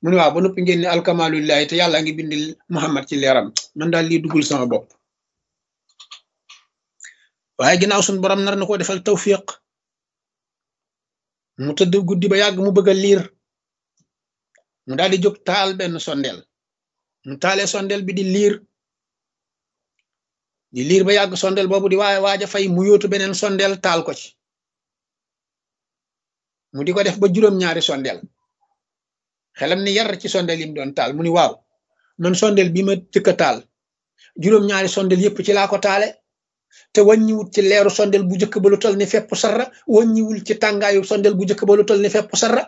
mu ne waaw ba noppi ngeen ne alkamalulillahi te yàlla ngi bind Muhammad ci leeram man daal lii duggul sama bopp waaye ginnaaw suñ borom nar na ko defal tawfiq mu tëdd guddi ba yàgg mu bëgg a liir mu daal di jóg taal benn sondeel mu taalee sondeel bi di liir di liir ba yàgg sondeel boobu di waaye waaja fay mu yóotu beneen sondeel taal ko ci mu di ko def ba juróom-ñaari sondeel xelam ni yar ci sondeel yi mu doon taal mu ni waaw man sondeel bi ma jëkk a taal juróom-ñaari sondeel yépp ci laa ko taale te wàññiwul ci leeru sondeel bu njëkk ba lu toll ni fepp sarra wàññiwul ci tàngaayu sondeel bu njëkk ba lu toll ni fepp sarra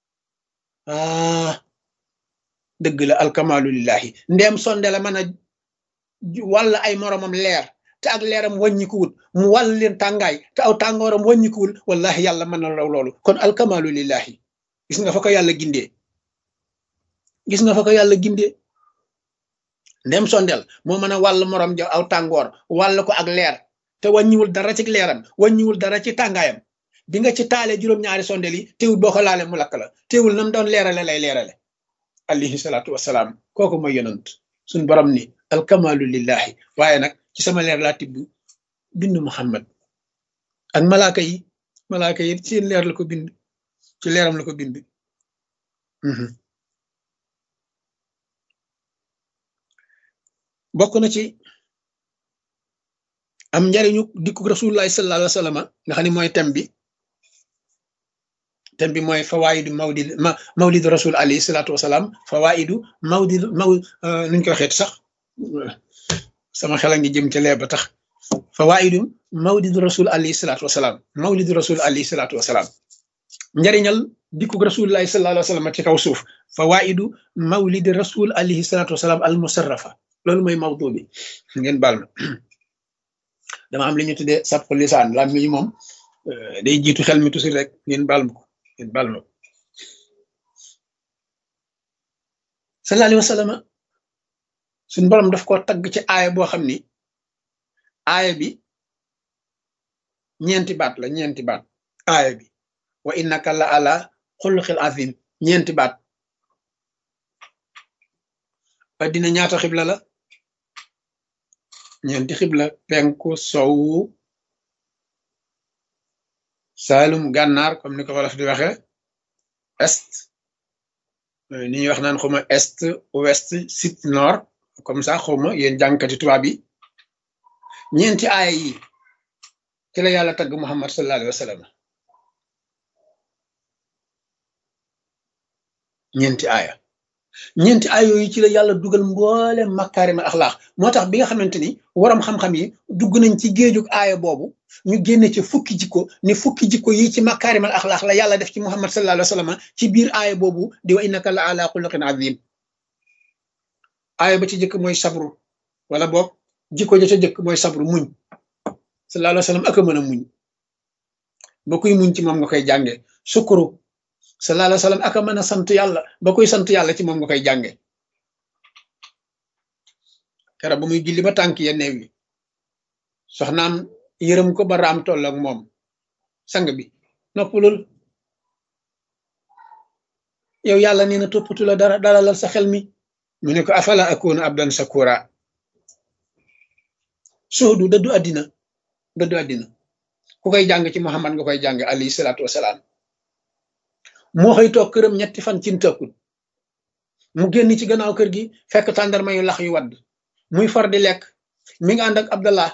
ah dëgg la alkamalu lillahi ndeem sondeel a mën a wàll ay moromam leer te ak leeram wàññikuwul mu wàll leen tàngaay te aw tàngooram wàññikuwul wallahi yàlla mën na raw loolu kon alkamalu lillahi gis nga fa ko yàlla gindee gis nga fa ko yàlla gindee ndem sondeel moo mën a wàll morom ja aw tàngoor wàll ko ak leer te wàññiwul dara ci leeram wàññiwul dara ci tàngaayam bi nga ci taalee juróom-ñaari sondeel yi teewul boo ko laalee mu lakk la teewul nam doon leerale lay leerale alayhi salaatu wasalaam kooku mooy yonant suñ borom ni alkamalu lillahi waaye nag ci sama leer laa tibb bind muhammad ak malaaka yi malaaka yi seen leer la ko bind ci leeram la ko bind bokk na ci am njariñu dikku rasulullahi sallallahu alayhi wa sallam nga xam ne mooy thème bi thème bi mooy fawaidu mawlid ma mawlid rasul alayhi salatu wasalaam fawaidu mawlid maw nuñ koy waxeet sax sama xel a ngi jëm ca lee ba tax fawaidu mawlid rasul alayhi salatu wasalaam mawlid rasul alayhi salatu wasalaam njariñal dikku rasulullahi sallallahu alayhi wa sallam ci kaw suuf fawaidu mawlid rasul alayhi salatu wasalaam al musarrafa loolu mooy mawdu bi ngeen baal ma dama am li ñu tuddee sappo lisaan lam mi moom day jiitu xel mi tusi rek ngeen baal ma ko ngeen baal ma ko sallallahu alayhi wa sallam suñ borom daf ko tagg ci aaya boo xam ni aaya bi ñeenti baat la ñeenti baat aaya bi wa innaka la ala xuluqil azim ñeenti baat addina ñaata xibla la ñeenti xibla penku sowu saalum gànnaar comme ni ko wolof di waxe est ni ñuy wax naan xawma est ouest sud nord comme ça xawma yéen jàngkati tubaab yi ñeenti aaya yi ci la yàlla tagg muhammad sallallahu alayhi wa sallam ñeenti aaya ñeenti ay yooyu ci la yàlla dugal mboole makaarimal axlaax moo tax bi nga xamante ni waram xam-xam yi dugg nañ ci géejug aaya boobu ñu génne ci fukki jikko ni fukki jikko yi ci makaarimal axlaax la yàlla def ci muhammad sallallahu alayhi wa sallam ci biir aaya boobu di wa innaka la ala xuluqin azim aaya ba ci jëkk mooy sabru wala boog jikko ja ca jëkk mooy sabru muñ sallallahu alayhi wa sallam ak a mën a muñ ba kuy muñ ci moom nga koy jànge sukuru sallallahu alayhi wa sallam aka mën a sant yàlla ba koy sant yàlla ci moom nga koy jànge kera ba muy julli ba tànk ya neew yi soxnaam yërëm ko ba raam toll ak moom sang bi noppalul yow yàlla nee na toppatu la dara dalalal sa xel mi mu ne ko afala akuna abdan sakura soodu dëddu àddina dëddu àddina ku koy jàng ci muhammad nga koy jàng alayhi salaatu wasalaam moo xëy toog këram ñetti fan cin tëkkul mu génn ci gannaaw kër gi fekk tàndarma yu lax yu wadd muy far di lekk mi ngi ànd ak abdallah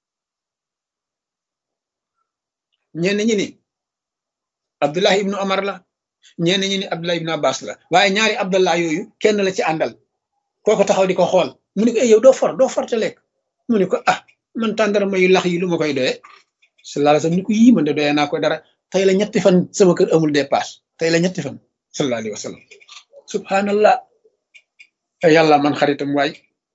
ñenn ñi ni abdullah ibnu omar la ñenn ñi ni abdullah ibnu abbas la waaye ñaari abdallah yooyu kenn la ci àndal kooko taxaw di ko xool mu ne ko yow doo for doo for te lekk mu ne ko ah man tàndarma yu lax yi lu ma koy doyee sallallahu alayhi wasallam ni ko yii man de doyee naa ko dara tey la ñetti fan sama kër amul dépasse tey la ñetti fan sallallahu alayhi wa sallam subhanallah te yàlla man xaritam waay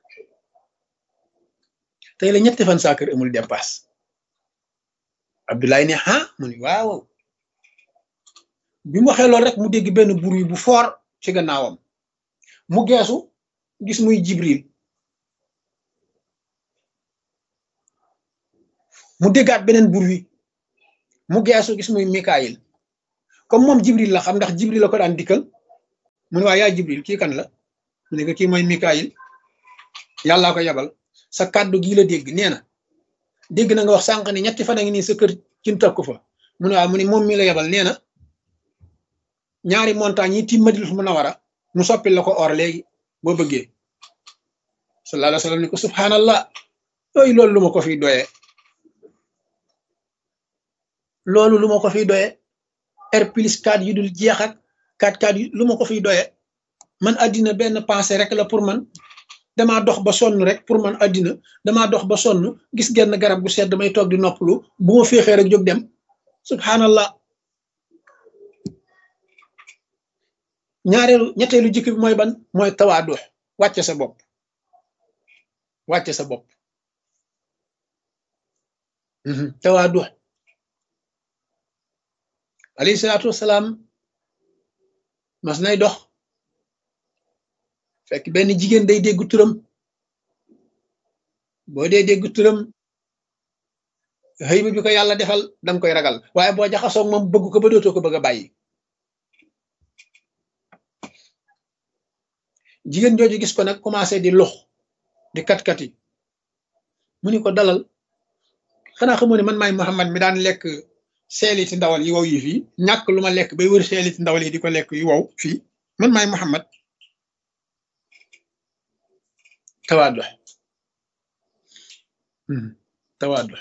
tey la ñetti fan saa kër amul dépasse Abdoulaye ne ah mu ni waaw bi mu waxee loolu rek mu dégg benn bruit bu fort ci gannaawam mu geesu gis muy Jibril mu déggaat beneen bruit mu geesu gis muy Mikaayil comme moom jibril la xam ndax jibril la ko daan dikkal mu ne waa yaa jibril kii kan la mu ne ko kii mooy mikaayil yàllaa ko yabal sa kàddu gii la dégg nee na dégg na nga wax sànq ni ñetti fan a ngi nii sa kër cin takku fa mu ne waaw mu ne moom mi la yabal nee na ñaari montagne yi tiim Madinatul Munawwara mu soppil la ko or léegi boo bëggee sallallahu alayhi wa sallam ni ko subhanallah yooyu loolu lu ma ko fiy doyee loolu lu ma ko fiy doyee R plus 4 yu dul jeex ak 4 4 yu lu ma ko fiy doyee man àddina benn pensée rek la pour man damaa dox ba sonn rek pour man àddina damaa dox ba sonn gis genn garab gu sedd may toog di noppalu bu ma féexee rek jóg dem subhanallah ñaareelu ñetteelu jikko bi mooy ban mooy tawaadu wàcce sa bopp wàcce sa bopp tawaadu alayhi salaatu wasalaam mas nay dox fekk benn jigéen day dégg turam boo dee dégg turam xëy bi ko yàlla defal danga koy ragal waaye boo jaxasoog moom bëgg ko ba dootoo ko bëgg a bàyyi jigéen jooju gis ko nag commencé di lux di kat-kati mu ni ko dalal xanaa xamoo ne man maay Muhammad mi daan lekk seeliti ndawal yi wow yi fii ñàkk lu ma lekk bay wër seeliti ndawal yi di ko lekk yu wow fii man maay Muhammad tawaadu tawaadu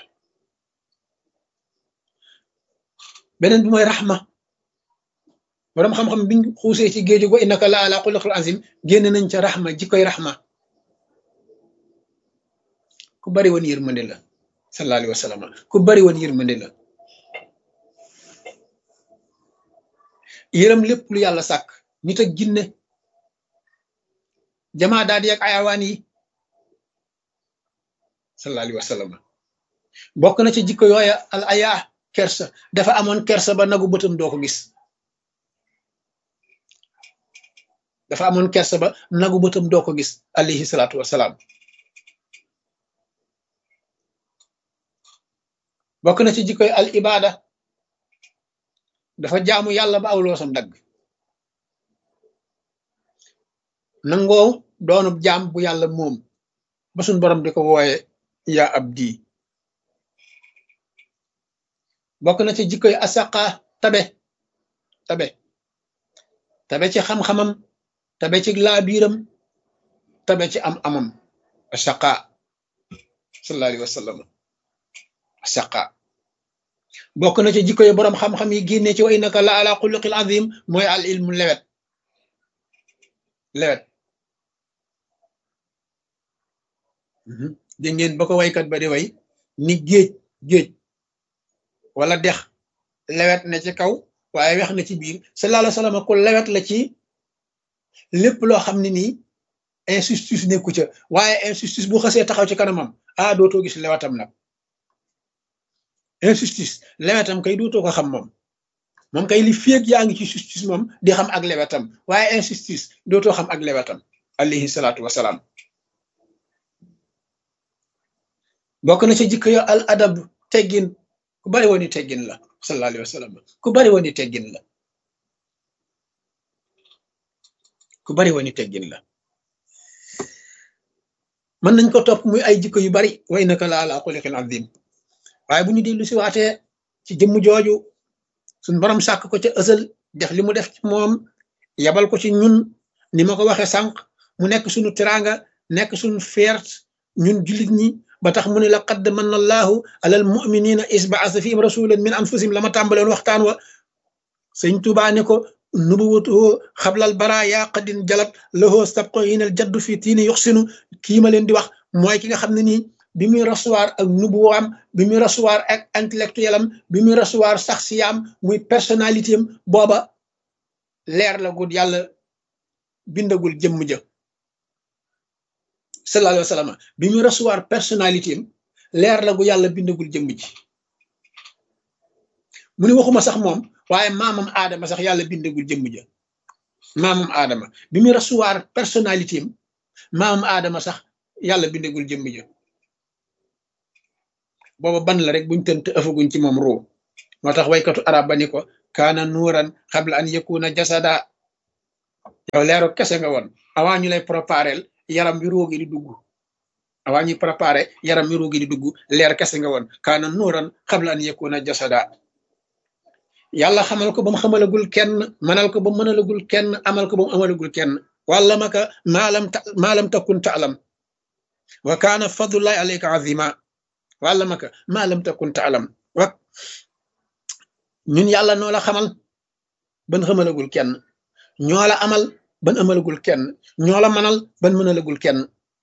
beneen bi mooy raxma borom xam-xam biñ xuusee ci géeju go innaka la ala xuluqil azim génn nañ ca raxma jikkoy raxma ku bari woon yërmande la sallallahu alayhi wa sallam ku bari woon yërmande la yërëm lépp lu yàlla sàkk nit ak jinne jamaa daal di ak ayawaan yi sallallahu alayhi wa sallam bokk na ci jikko yooya al aya kersa dafa amoon kersa ba nagu bëtam doo ko gis dafa amoon kersa ba nagu bëtam doo ko gis alayhi salaatu wasalaam bokk na ci jikkoy al ibada dafa jaamu yàlla ba aw loosam dagg nangoo doonub jaam bu yàlla moom ba suñ borom di ko wooye yaa abdi bokk na ci jikkoy asaqa tabe tabe tabe ci xam-xamam tabe ci laabiiram tabe ci am amam asaqa sallallahu alayhi wa sallam asaqa bokk na ci jikko yi boroom xam-xam yi génne ci wa innaka la ala xuluqil azim mooy al ilmu lewet lewet dégg ngeen ba ko waykat ba di way ni géej géej wala dex lewet na ci kaw waaye wex na ci biir sallallahu alayhi wa sallam ku lewet la ci lépp loo xam ne nii injustice nekku ca waaye injustice bu xasee taxaw ci kanamam ah dootoo gis lewetam nag injustice lewetam kay dootoo ko xam moom moom kay li féeg yaa ngi ci justice moom di xam ak lewetam waaye injustice dootoo xam ak lewetam alayhi salaatu wasalaam bokk na ci jikko yo al adab teggin ku bari woon i teggin la sallallahu alayhi wa sallam ku bari woon i teggin la ku bari woon i teggin la mën nañ ko topp muy ay jikko yu bari wa innaka la ala xuliqin azim waaye bu ñu dellu si waatee ci jëmm jooju suñ borom sàkk ko ca ësal def li mu def ci moom yabal ko ci ñun ni ma ko waxee sànq mu nekk suñu teraanga nekk suñu feert ñun jullit ñi ba tax mu ne la qad manna allahu alal muminina is baasa fihim rasulan min anfusihim la ma tàmbaloon waxtaan wa sëñ Tuubaa ne ko nubuwatuhu xablal bara yaa qadin jalat lahoo sabqo yinal jaddu fi tiini yuxsinu kii ma leen di wax mooy ki nga xam ne nii bi muy recevoir ak nubuwaam bi muy recevoir ak intellectuel am bi muy recevoir sax siyaam muy personnalité am booba leer la gud yàlla bindagul jëmm ja sallallahu alayhi wa sallam bi muy recevoir personnalité am leer la gu yàlla bindagul jëmm ji mu ni waxuma sax moom waaye maamam aadama sax yàlla bindagul jëmm ja maamam aadama bi muy recevoir personnalité am maamam aadama sax yàlla bindagul jëmm ja booba ban la rek buñ tënt ëfaguñ ci moom ruu moo tax waykatu arab ba ni ko kaana nuuran xabla an yakuna jasada yow leeru kese nga woon avant ñu lay préparel yaram bi roogi di dugg avant ñuy préparé yaram mi roogi di dugg leer kese nga woon kaana nuuran xabla an yakuna jasada yàlla xamal ko ba mu xamalagul kenn manal ko ba mu mënalagul kenn amal ko ba mu amalagul kenn wàlla maka maalam ta maalam takun taalam wa kaana fadlullahi alayka azima wàlla maka maalam takun taalam wa ñun yàlla noo la xamal ban xamalagul kenn ñoo la amal ban amalagul kenn ñoo la manal ban mënalagul kenn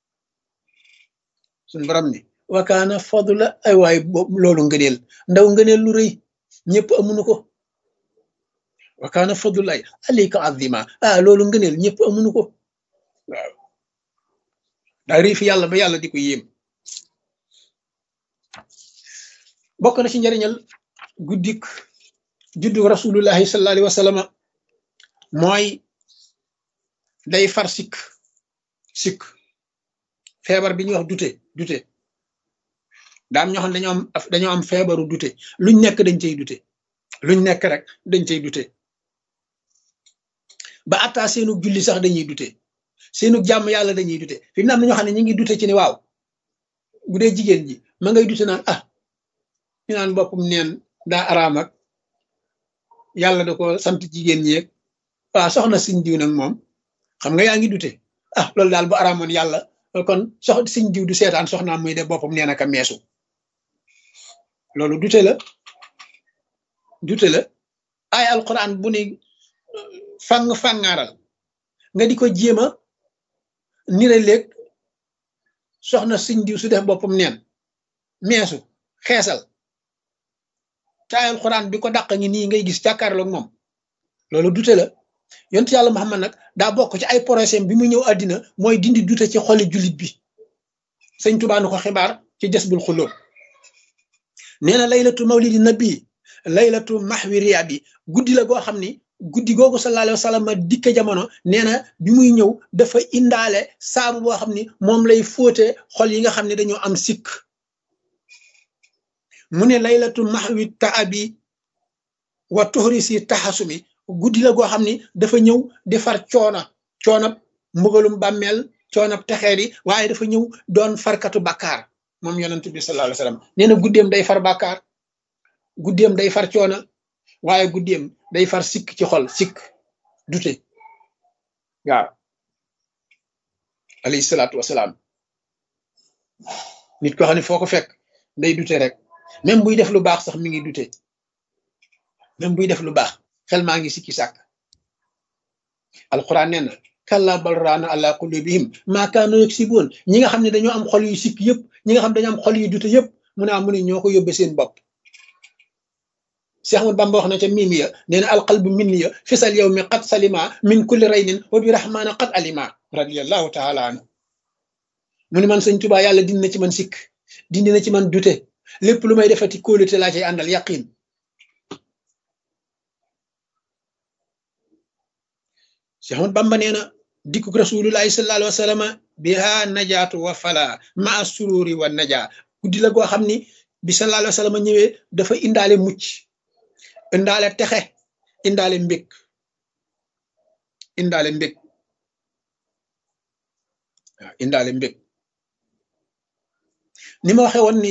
suñ borom ni wa kaana fadla ay waay loolu ngëneel ndaw ngëneel lu rëy ñëpp amuñu ko wa kaana fadlulaay alayka azima ah loolu ngëneel ñëpp amuñu ko waaw daa rii fi yàlla ba yàlla di ko yéem bokk na ci njëriñal guddik juddu rasulullahi sallallahu alayhi wa sallam mooy day far sikk sikk feebar bi ñuy wax dute dute daam ñoo xam dañoo am dañoo am feebaru dute luñ nekk dañ cey dute luñ nekk rek dañ cey dute ba attaa seenu julli sax dañuy dute seenu jàmm yàlla dañuy dute fi mu ne am na ñoo xam ne ñu ngi dute ci ni waaw bu dee jigéen ji ma ngay dute naan ah ñu naan boppam neen daa araam ak yàlla da ko sant jigéen ñi yeeg waaw soxna siñ diw nag moom xam nga yaa ngi dute ah loolu daal bu araamoon yàlla kon sox siñ diw du seetaan soxnaam muy def boppam neen aka meesu loolu dute la dute la ay alquran bu ni fang fangaaral nga di ko jéem a nire léeg soxna siñ diw su def boppam neen meesu xeesal te ay alquran bi ko dàq ngi nii ngay gis jàkkaarloog moom loolu dute la yontu yàlla Muhammad nag daa bokk ci ay projet bi mu ñëw àddina mooy dindi dute ci xoli jullit bi sëñ Tuubaa nu ko xibaar ci Jasbul Xulóob nee na laylatu mawlidi nabi laylatu mahwi riyabi guddi la goo xam ni guddi googu sallallahu alayhi wa sallam dikke jamono nee na bi muy ñëw dafa indaale saabu boo xam ni moom lay fóote xol yi nga xam ne dañoo am sikk mu ne laylatu mahwi taabi wa tuxri si taxasumi guddi la goo xam ni dafa ñëw di far coona coonab mbugalum bàmmeel coonab texeer yi waaye dafa ñëw doon farkatu bàkkaar moom yonent bi sallallahu alayhi wasallam nee na guddeem day far bàkkaar guddeem day far coona waaye guddeem day far sikk ci xol sikk dute waaw alayhi salaatu wasalaam nit ko xam ne foo ko fekk day dute rek même buy def lu baax sax mi ngi dute même buy def lu baax xel maa ngi sikki sàkk alquran nee na kalla bal raana ala qulubihim maa kaanu yaksibuun ñi nga xam ne dañoo am xol yu sikk yëpp ñi nga xam ne dañoo am xol yu dute yëpp mu ne mu ne ñoo ko yóbbe seen bopp Cheikh Ahmad Bamba wax na ca mimi ya nee na alqalbu minni ya fisal yow mi qad salima min kulli raynin wa bi rahmaana qad alima radiallahu taala anhu mu ne man sëñ Tuubaa yàlla dindi na ci man sikk dindi na ci man dute lépp lu may defati kóolute laa cay àndal yaqin Cheikh Ahmad Bamba nee na dikkuk rasulullahi sallallahu alayhi wa sallam biha najaatu wa fala maa sururi wa naja guddi la goo xam ni bi sallallahu alayhi wa sallam ñëwee dafa indaale mucc indaale texe indaale mbég indaale mbég waaw indaale mbég ni ma waxee woon ni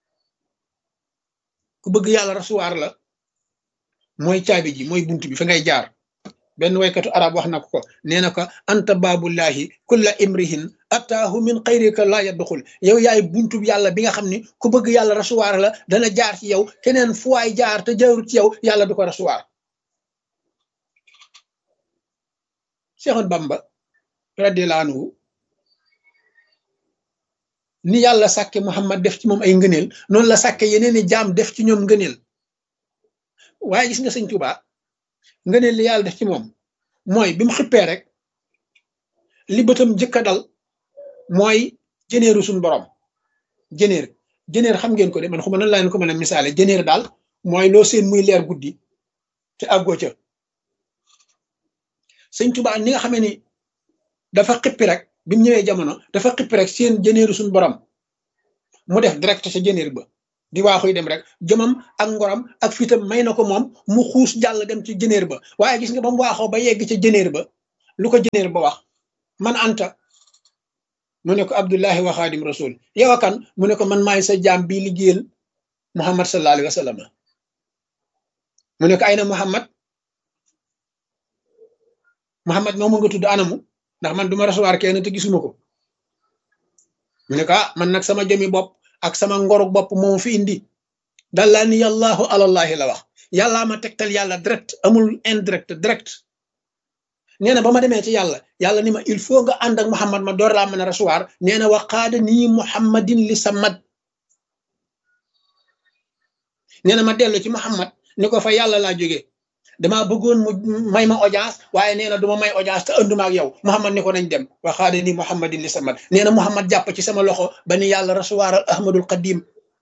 ku bëgg yàlla rasuwaar la mooy caabi ji mooy bunt bi fa ngay jaar benn waykatu arab wax na ko ko nee na ko anta baabullahi kulla imrihin ataahu min xayrika laa yadxul yow yaay buntu yàlla bi nga xam ni ku bëgg yàlla rasuwaar la dana jaar ci yow keneen fu waay jaar te jaarut ci yow yàlla du ko rasuwaar Seexoon Bamba radiyallahu anhu ni yàlla sàkke Muhammad def ci moom ay ngëneel noonu la sàkke yeneeni jaam def ci ñoom ngëneel waaye gis nga sëñ Tuubaa ngëneel li yàlla def ci moom mooy bi mu xippee rek li bëtam jëkka dal mooy jëneeru suñu borom jëneer jëneer xam ngeen ko de man xuma nan laa leen ko mën a misaale jëneer daal mooy loo seen muy leer guddi te àggoo ca sëñ Tuubaa ni nga xamee ni dafa xippi rek bi mu ñëwee jamono dafa xippi rek seen jëneeru suñu borom mu def direct sa jëneer ba di waaxuy dem rek jëmam ak ngoram ak fitam may na ko moom mu xuus jàll dem ci jëneer ba waaye gis nga ba mu waaxoo ba yegg ca jëneer ba lu ko jëneer ba wax man anta mu ne ko abdullahi wa xaadim rasul yow kan mu ne ko man maay sa jaam bii liggéeyal muhammad sallallahu alayhi wa sallam mu ne ko ay na muhammad muhammad moomu nga tudd anamu ndax man duma recevoir kenn te gisuma ko mu ne ko ah man nag sama jomi bopp ak sama ngoruk bopp moom fi indi dallaa ni yàllaahu alallahi la wax yàllaa ma tegtal yàlla direct amul indirect direct nee na ba ma demee ci yàlla yàlla ni ma il faut nga ànd ak muhammad ma door laa mën a recevoir nee na wa qaada nii muhammadin li samad nee na ma dellu ci muhammad ni ko fa yàlla laa jógee damaa bëggoon mu may ma audience waaye nee na du ma may audience te ënduma ak yow muhammad ni ko nañ dem wa qaada nii muhammadin li samad nee na muhammad jàpp ci sama loxo ba ni yàlla recevoir al ahmadul qadim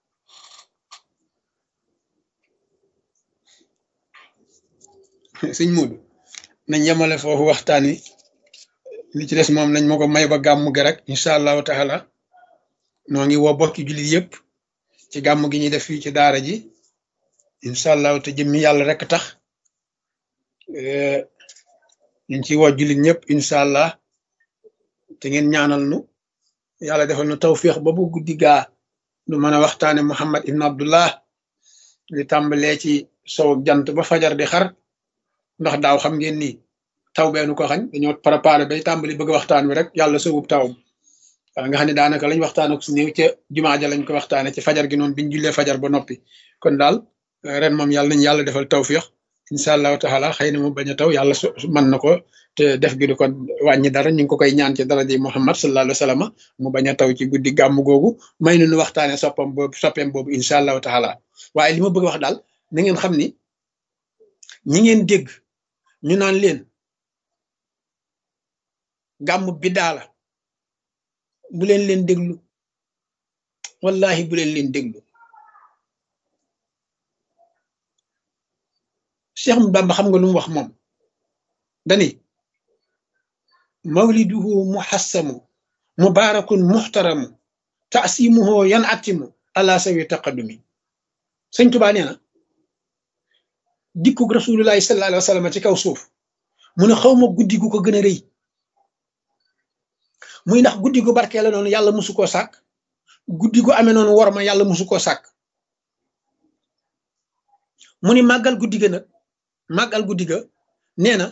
sëñ Muudu nañ yemale foofu waxtaan wi li ci des moom nañ ma ko may ba gàmm gi rek incha allahu taala noo ngi woo bokki jullit yëpp ci gàmm gi ñuy def fii ci daara ji incha allahu te jëmmi yàlla rek tax ñu ngi ciy woo jullit ñëpp incha allah te ngeen ñaanal nu yàlla defal nu tawfiix ba bu guddi gaa nu mën a waxtaane Muhammad ibn Abdullah li tàmbalee ci sow jant ba fajar di xar ndax daaw xam ngeen ni taw beenu ko xañ dañoo préparé bay tàmbali bëgg waxtaan wi rek yàlla sowub tawam wala nga xam ne daanaka lañ waxtaan ak su néew ca jumaa ja lañ ko waxtaane ci fajar gi noonu biñ jullee fajar ba noppi kon daal ren moom yàlla nañ yàlla defal tawfiix incha allahu taala xëy na mu bañ a taw yàlla su mën na ko te def gi du ko wàññi dara ñu ngi ko koy ñaan ci dara di Muhammad sallallahu alayhi wa sallam mu bañ a taw ci guddi gàmm googu may nu nu waxtaane soppam boobu soppeem boobu incha allahu taala waaye li ma bëgg wax daal na ngeen xam ni ñi ngeen dégg ñu naan leen gàmm biddaa la bu leen leen déglu wallahi bu leen leen déglu Cheikh Bamba xam nga lu mu wax moom dani mawliduhu muhassamu mubarakun muhtaramu taasimuhu yan atimu ala sawi taqadumi sëñ Tuubaa nee na dikkug rasulullahi sallallahu alayhi wa sallam ci kaw suuf mu ne xaw ma guddi gu ko gën a rëy muy ndax guddi gu barkee la noonu yàlla musu koo sàkk guddi gu amee noonu war ma yàlla musu koo sàkk mu ni màggal guddi ga nag màggal guddi ga nee na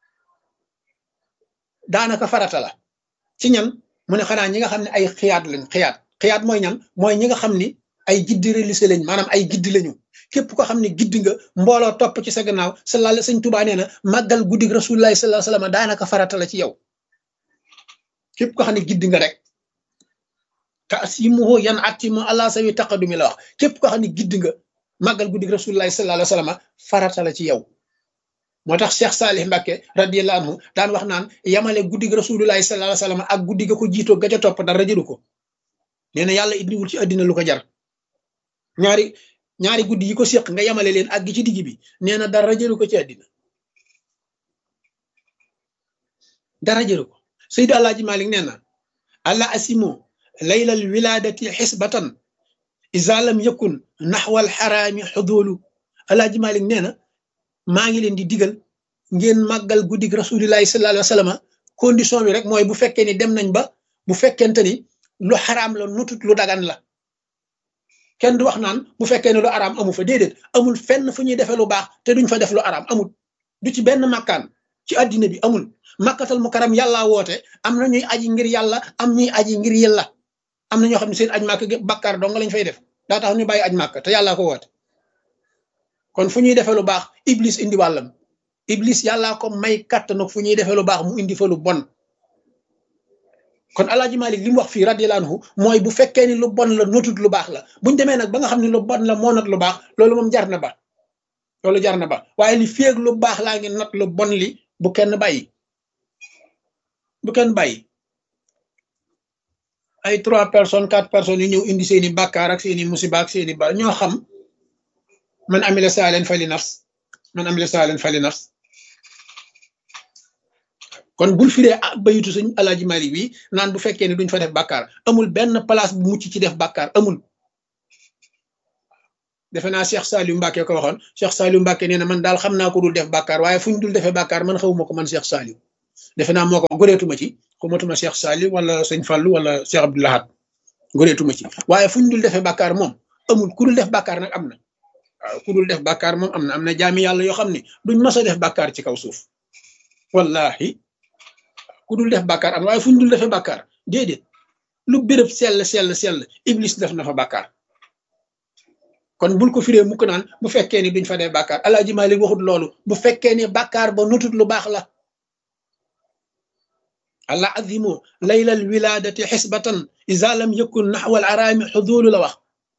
daanaka farata la ci ñan mu ne xanaa ñi nga xam ne ay xiyaat lañ xiyaat xiyaat mooy ñan mooy ñi nga xam ni ay giddi religieux lañ maanaam ay giddi lañu képp ko xam ne giddi nga mbooloo topp ci sa gannaaw sallallahu alayhi sëñ Tuubaa nee na màggal guddi rasulullahi sallallahu alayhi wasallam daanaka farata la ci yow képp ko xam ne giddi nga rek taasimuhu yan atimu allah sawi taqadumi la wax képp ko xam ne giddi nga màggal guddi rasulullahi sallallahu alayhi wasallam farata la ci yow moo tax Cheikh Salih Mbacke radiyallahu anhu daan wax naan yamale guddi rasulullahi sallallahu alayhi wasallam ak guddi ga ko jiitoo ga ca topp dara jëru ko nee na yàlla indiwul ci àddina lu ko jar ñaari ñaari guddi yi ko séq nga yamale leen ak gi ci digg bi nee na dara jëru ko ci àddina dara jëru ko Seydi Alaaji Malik nee na alla asimo laylal wiladati xisbatan isa lam yakun naxwal xaraami xudoolu Alaaji Malik nee na maa ngi leen di digal ngeen màggal guddig rasulillahi sallallahu alayhi wa sallam condition bi rek mooy bu fekkee ni dem nañ ba bu fekkente ni lu xaraam la nutut lu dagan la kenn du wax naan bu fekkee ne lu araam amu fa déedéet amul fenn fu ñuy defee lu baax te duñ fa def lu araam amul du ci benn makkaan ci addina bi amul makkatal mu karam yàllaa woote am na ñuy aji ngir yàlla am ñuy aji ngir yàlla am na ñoo xam ne seen aj màkk bakkaar dong lañ fay def daa tax ñu bàyyi aj màkk te yàllaa ko woote kon fu ñuy defee lu baax iblis indi wàllam iblis yàllaa ko may kàttan fu ñuy defee lu baax mu indi fa lu bon kon alaaji malik li mu wax fii radiyallahu anhu mooy bu fekkee ni lu bon la notut lu baax la buñ demee nag ba nga xam ne lu bon la moo not lu baax loolu moom jar na ba loolu jar na ba waaye li féeg lu baax laa ngi not lu bon li bu kenn bàyyi bu kenn bàyyi ay trois personnes quatre personnes yu ñëw indi seeni bàkkaar ak seeni musiba ak seeni ba ñoo xam man amila saalen fali nafs man amila saalen fali nafs kon bul firee bayitu sëñ alaaji malik bi naan bu fekkee ne duñ fa def bàkkaar amul benn place bu mucc ci def bàkkaar amul defe naa Cheikh Saliou Mbacke ko waxoon Cheikh Saliou Mbacke nee na man daal xam naa ko dul def bàkkaar waaye fu ñu dul defee bàkkaar man xawuma ko man Cheikh Saliou defe naa moo ko goreetuma ci xumatuma Cheikh Sali wala sëñ Fallou wala Cheikh Abdou Lahad goreetuma ci waaye fu ñu dul defee bàkkaar moom amul ku dul def bàkkaar nag am na waaw ku dul def bàkkaar moom am na am na jaami yàlla yoo xam ne duñ mas a def bàkkaar ci kaw suuf wallahi ku dul def bàkkaar am waaye fu ñu dul defee bàkkaar déedéet lu béréb sell sell sell iblis def na fa bàkkaar kon bul ko firee mukk naan bu fekkee ni duñ fa def bàkkaar alaaji Maalik waxut loolu bu fekkee ni bàkkaar ba nutut lu baax la allah azimu laylal wiladati xisbatan isa lam yakun naxwal araami xudulu la wax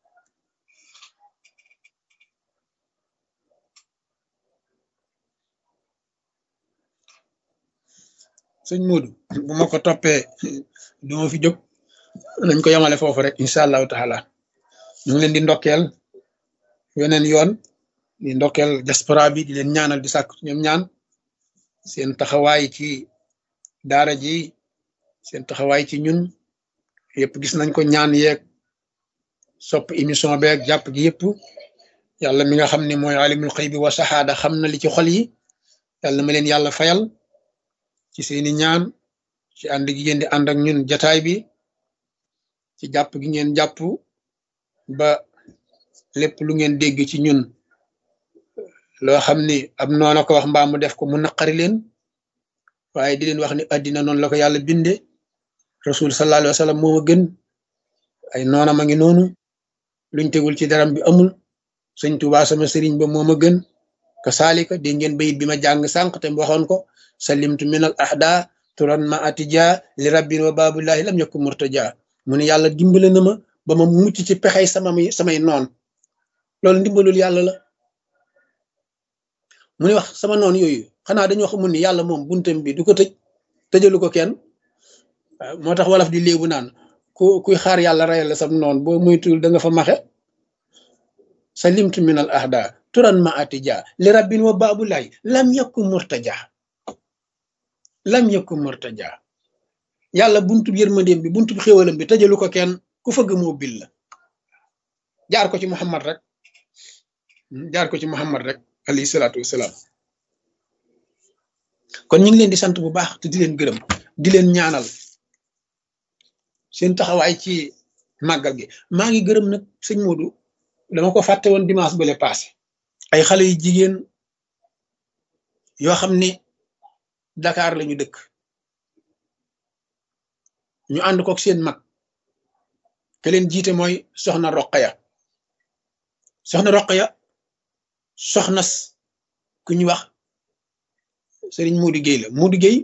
sëñ Moodu bu ma ko toppee du ma fi jóg nañ ko yemale foofu rek incha allahu taala ñu ngi leen di ndokkeel weneen yoon di ndokkeel diaspora bi di leen ñaanal di sàkk ñoom ñaan seen taxawaay ci daara ji seen taxawaay ci ñun yëpp gis nañ ko ñaan yeeg sopp émission beeg jàpp gi yëpp yàlla mi nga xam ne mooy alimul xëy bi wa saxaada xam na li ci xol yi yàlla ma leen yàlla fayal ci seeni ñaan ci ànd gi ngeen di ànd ak ñun jataay bi ci jàpp gi ngeen jàpp ba lépp lu ngeen dégg ci ñun loo xam ni ab noona ko wax mbaa mu def ko mu naqari leen waaye di leen wax ni addina noonu la ko yàlla binde rasul sallallahu alayhi wa sallam moo ma gën ay noona ma ngi noonu luñ tegul ci daram bi amul sëñ Tuubaa sama sëriñ ba moo ma gën ka saalika dégg ngeen bayit bi ma jàng sànq te waxoon ko salimtu min al ahda turan ma atija li rabbin wa babullahi lam yakun murtaja mu ne yàlla dimbale na ma ba ma mucc ci pexey sama samay noon loolu ndimbalul yàlla la mu ne wax sama noon yooyu xanaa dañoo xamul ni yàlla moom buntam bi du ko tëj tëjalu ko kenn moo tax wolof di léebu naan ku kuy xaar yàlla rayal la sam noon boo muytul da nga fa maxe salimtu min al ahda turan ma atija li rabbin wa babullahi lam yakun murtaja lam yakun murtaja yàlla buntu yërmandeem bi buntu xéwalam bi tëjalu ko kenn ku fëgg moo bil la jaar ko ci muhammad rek jaar ko ci muhammad rek alayhi salaatu wasalaam kon ñu ngi leen di sant bu baax te di leen gërëm di leen ñaanal seen taxawaay ci màggal gi maa ngi gërëm nag sëñ Modou dama ko fàtte woon dimanche bale passé ay xale yu jigéen yoo xam ni Dakar lañu dëkk ñu ànd kook seen mag ke leen jiite mooy soxna Roqaya soxna Roqaya soxnas ku ñu wax sëriñ Modou Gueye la Modou Gueye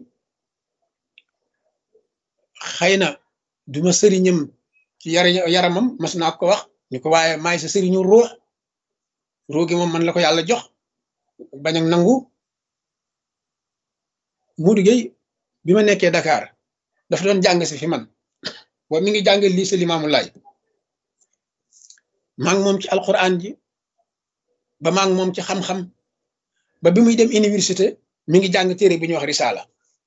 xëy na duma sëriñam ci yar yaramam mas naa ko wax ñu ko waaye maay sa sëriñu ruux ruux gi moom man la ko yàlla jox bañ ak nangu Modou Gueye bi ma nekkee Dakar dafa doon jàng si fi man boobu mi ngi jàng lii sa limaamu laay maa ngi moom ci alquran ji ba maa ngi moom ci xam-xam ba bi muy dem université mi ngi jàng téere bi ñuy wax risaala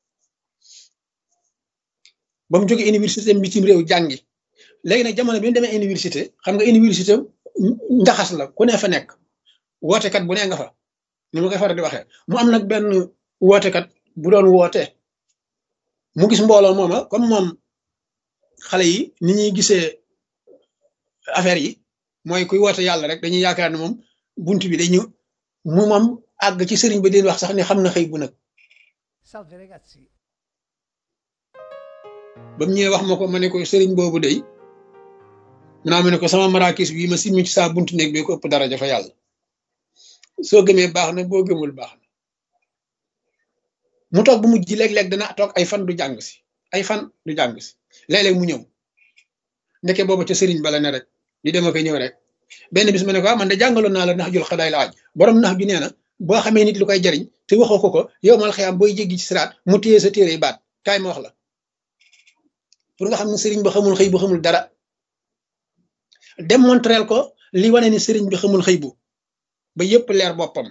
ba mu jógee université bitim réew jàngi léegi nag jamono bi mu demee université xam nga université njaxas la ku ne fa nekk wootekat bu ne nga fa ni ma koy faral di waxee mu am nag benn wootekat bu doon woote mu gis mbooloo mooma comme moom xale yi ni ñuy gisee affaire yi mooy kuy woote yàlla rek dañuy yaakaar ne moom bunt bi dañu mu moom àgg ci sëriñ bi di wax sax ni xam na xëy bu nag Salve ragazzi. ba mu ñëwee wax ma ko ma ne ko sëriñ boobu day mu naa ma ne ko sama marakis bii ma simmi ci saa buntu néeg bi ko ëpp daraja fa yàlla soo gëmee baax na boo gëmul baax na mu toog bu mujj léeg-léeg dana toog ay fan du jàng si ay fan du jàng si léeg-léeg mu ñëw ndeke boobu ca sëriñ bala ne rek di dem ak ñëw rek benn bis ma ne ko man de jàngaloon naa la nax jul xadaay la aj borom nax ju nee na boo xamee nit lu koy jariñ te waxoo ko ko yow mal xëyam booy jéggi ci siraat mu téye sa téere baat kaay ma wax la pour nga xam ne sëriñ ba xamul xëy bu xamul dara démontreel ko li wane ni sëriñ bi xamul xëy bu ba yépp leer boppam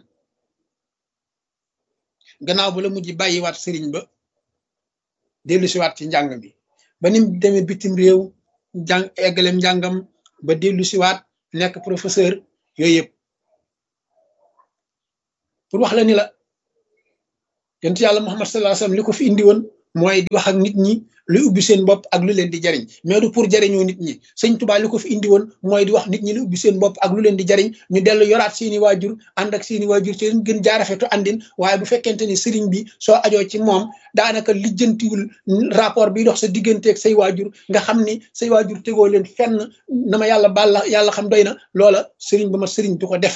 gannaaw ba la mujj bàyyiwaat sëriñ ba dellu siwaat ci njàng mi ba nim demee bitim réew jàng eggalem njàngam ba dellu siwaat nekk professeur yooyu yëpp pour wax la ni la yonent yàlla Muhammad sallallahu alayhi wasallam li ko fi indi woon mooy di wax ak nit ñi luy ubbi seen bopp ak lu leen di jariñ mais du pour jariñoo nit ñi sëñ Tuubaa li ko fi indi woon mooy di wax nit ñi lu ubbi seen bopp ak lu leen di jariñ ñu dellu yoraat seeni waajur ànd ak seeni waajur ci leen gën jaarafetu àndin waaye bu fekkente ni sëriñ bi soo ajoo ci moom daanaka lijjantiwul rapport bi dox sa digganteeg say waajur nga xam ni say waajur tegoo leen fenn na ma yàlla baal la yàlla xam doy na loola sëriñ ba ma sëriñ du ko def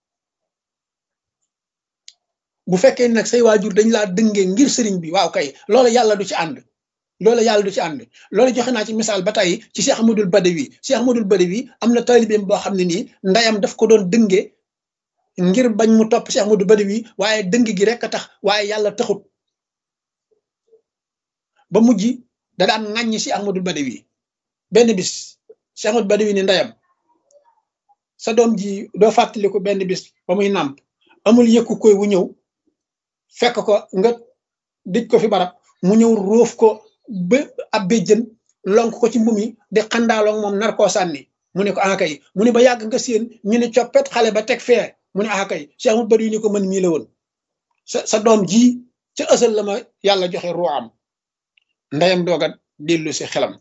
bu fekkee nag say waajur dañ laa dëngee ngir sëriñ bi waaw kay loola yàlla du ci ànd loola yàlla du ci ànd loola joxe naa ci misaal ba tey ci Cheikh Ahmadul Badawi Cheikh Ahmadul Badawi am na taalibeem boo xam ne nii ndeyam daf ko doon dëngee ngir bañ mu topp Cheikh Ahmadul Badawi waaye dëng gi rek a tax waaye yàlla taxut ba mujj da daan ŋàññi si Ahmadul Badawi benn bis Cheikh Ahmadul Badawi ni ndeyam sa doom ji doo fàttaliku benn bis ba muy nàmp amul yëkku koy wu ñëw fekk ko nga dij ko fi barab mu ñëw róof ko ba ab béjjën lonk ko ci mbumi di xandaaloog moom nar koo sànni mu ne ko ah kay mu ne ba yàgg nga séen ñu ne coppet xale ba teg fee mu ne ah kay Cheikh Ahmadou Badawi ni ko mën mii la woon sa sa doom ji ca ësal la ma yàlla joxe ruuxam ndeyam doog a dellu si xelam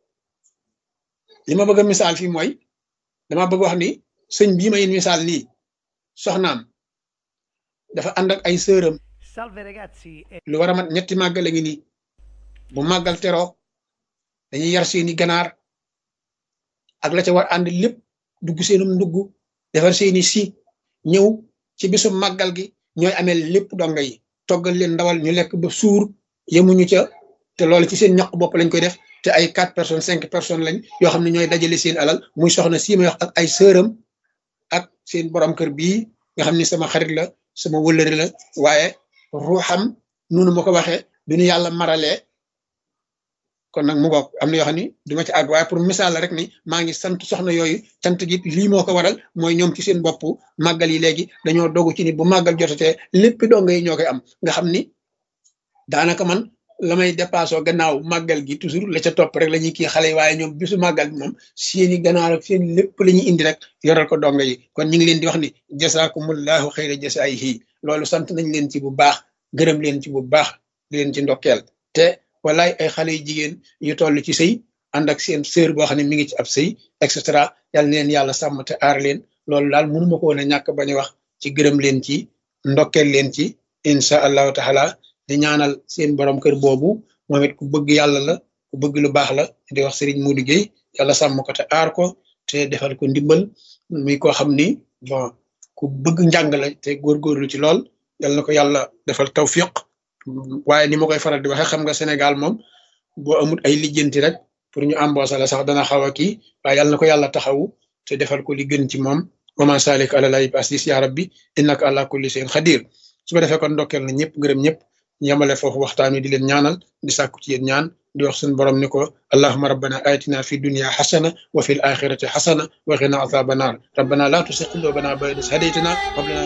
li ma bëgg a misaal fii mooy dama bëgg wax ni sëñ bii may misaal nii soxnaam dafa ànd ak ay sëram Salve ragazzi, e lu war a mat ñetti màggal a ngi nii bu màggal teroo dañuy yar seeni ganaar ak la ca war ànd lépp dugg seenum ndugg defar seeni si ñëw ci bisu màggal gi ñooy amee lépp donga yi toggal leen ndawal ñu lekk ba suur yemuñu ca te loolu ci seen ñaq bopp lañ koy def te ay quatre personnes cinq personnes lañ yoo xam ne ñooy dajale seen alal muy soxna sii may wax ak ay sëram ak seen borom kër bii nga xam ni sama xarit la sama wëllëre la waaye ruuxam noonu ma ko waxee du ñu yàlla maralee kon nag mu goog am na yoo xam ni du ma ci àgg waaye pour misaal la rek ni maa ngi sant soxna yooyu sant gi lii moo ko waral mooy ñoom ci seen bopp màggal yi léegi dañoo dogu ci ni bu màggal jotatee lépp donga yi ñoo koy am nga xam ni daanaka man la may dépassé gannaaw màggal gi toujours la ca topp rek la ñuy kii xale yi waaye ñoom bisu màggal bi moom seeni ganaar ak seen lépp la ñuy indi rek yoral ko donga yi kon ñu ngi leen di wax ni jasaakumullahu xayra jasaayihi loolu sant nañ leen ci bu baax gërëm leen ci bu baax di leen ci ndokkeel te walaay ay xale yu jigéen yu toll ci sëy ànd ak seen sœur boo xam ne mi ngi ci ab sëy et cetera yal na leen yàlla sàmm te aar leen loolu daal mënuma ko woon a ñàkk bañ a wax ci gërëm leen ci ndokkeel leen ci incha allahu taala di ñaanal seen borom kër boobu moom it ku bëgg yàlla la ku bëgg lu baax la di wax Serigne Modou Gueye yàlla sàmm ko te aar ko te defal ko ndimbal muy koo xam ni bon ku bëgg njàng la te góorgóorlu ci lool yal na ko yàlla defal tawfiq waaye ni ma koy faral di waxee xam nga Sénégal moom boo amul ay lijjanti rek pour ñu embauché la sax dana xaw a kii waaye yal na ko yàlla taxawu te defal ko li gën ci moom wa ma salik ala lay asis ya rabbi innaka ala kulli shay'in xadir su ko defee kon ndokkeel na ñëpp gërëm ñëpp yamale foofu waxtaan wi di leen ñaanal di sàkku ci yéen ñaan di wax suñu borom ni ko allahuma rabbana atina fi dunya xasana wa fi l axirati xasana wa qina azaba naar rabbana la tusi qulubana ba'da idh hadaytana wa hab lana